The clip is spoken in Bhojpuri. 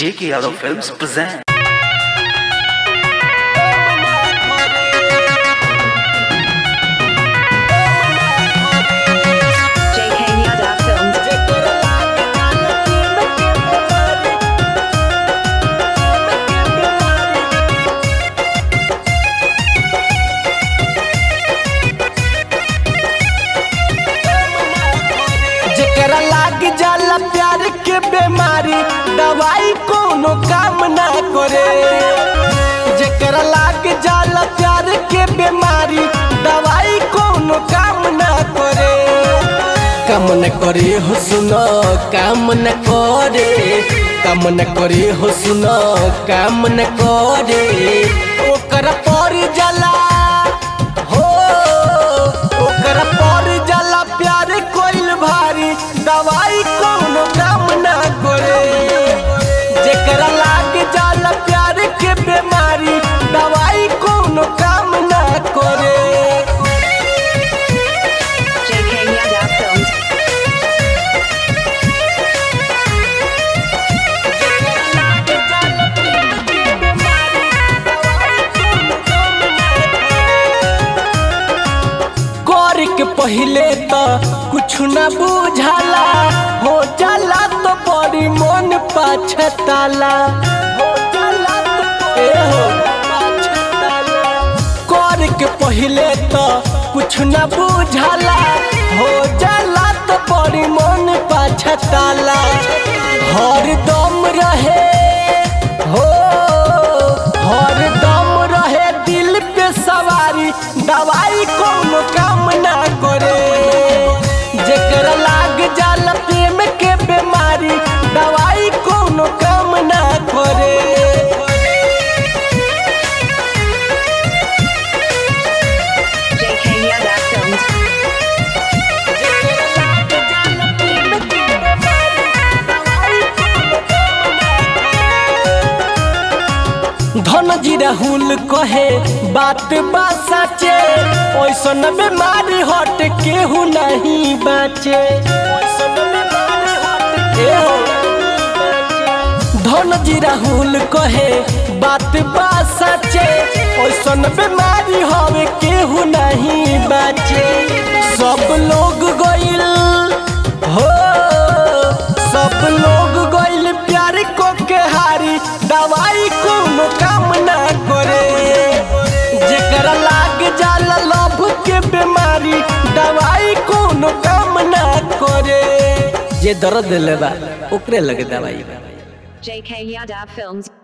J.K. Yadav Films present. JK Yadav Films. जेकरा लाग जाला प्यार के बीमारी दवाई कोनो काम ना करे जेकरा लाग जाला प्यार के बीमारी दवाई कोनो काम ना करे काम न करे हो सुनो काम न करे काम न करे हो सुनो काम न करे ओकर पर जाला हो ओकर पर जाला प्यार कोइल भारी दवाई कोनो काम ना करे जेकरा लाग जाला प्यार के बीमारी दवाई कोनो काम ना करे JK Yadav Films. कर के पहले तो कुछ न बुझाला हो जाला तो बड़ी मन पाछताला हो जाला तो ए हो पाछताला कर के पहले तो कुछ न बुझाला हो जाला तो बड़ी मन पाछताला हर दम रहे हो हर दम रहे दिल पे सवारी दवाई कोनो काम ना करे जेकरा लाग जाला प्रेम के बीमारी दवाई कोनो काम ना करे JK Yadav Films. धन जी राहुल कहे बात बा सचे ओइसन बीमारी हट केहू नहीं बचे ओइसन बीमारी हट केहू धन जी राहुल कहे बात बा सचे ओइसन बीमारी हवे केहू नहीं बचे सब लोग गइल हो सब लोग गइल प्यार को के हारी दवाई कोनो काम ना करे जेकरा लाग जाला लभ के बीमारी दवाई कोनो काम ना करे जे दर्द लेबा ओकरे लगे दवाई बा JK Yadav Films.